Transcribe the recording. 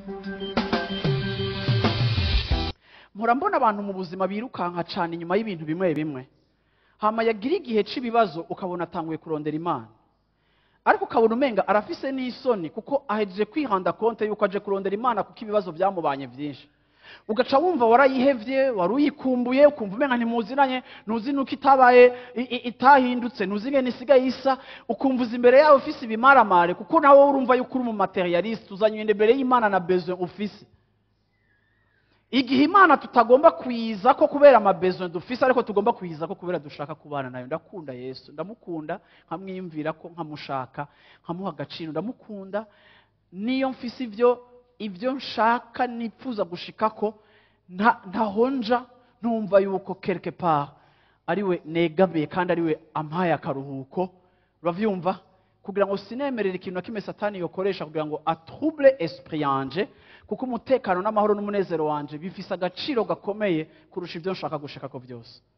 mpora mbona abantu mu buzima birukanka cyane inyuma y'ibintu bimwe bimwe hama yagira igihe cy'ibibazo ukabona atanguye kurondera imana ariko ukabona umenga arafise n'isoni kuko ahejeje kwihanda konte yuko aje kurondera imana kuko ibibazo byamubanye byinshi ugaca wumva warayihevye wari uyikumbuye ukumva umenga ntimuziranye ntuzi nuko itabaye i- i- itahindutse ntuzi ingene isigaye isa ukumva uza imbere yawe ufise ibimaramare kuko nawe urumva yuko uri umumaterialiste uzanywe imbere y'imana na besoin ufise igihe imana tutagomba kuyiza ko kubera amabezo dufise ariko tugomba kuyiza ko kubera dushaka kubana nayo ndakunda yesu ndamukunda nkamwiyumvira ko nkamushaka nkamuha agaciro ndamukunda niyo mfise ibyo ibyo nshaka nipfuza gushikako nta- ntahonja ntumva yuko quelque part ariwe negamiye kandi ariwe ampaye akaruhuko uravyumva kugira ngo sinemerere ikintu na kimwe satani yokoresha kugira ngo atrouble esprit yanje kuko umutekano n'amahoro n'umunezero wanje bifise agaciro gakomeye kurusha ibyo nshaka gushikako byose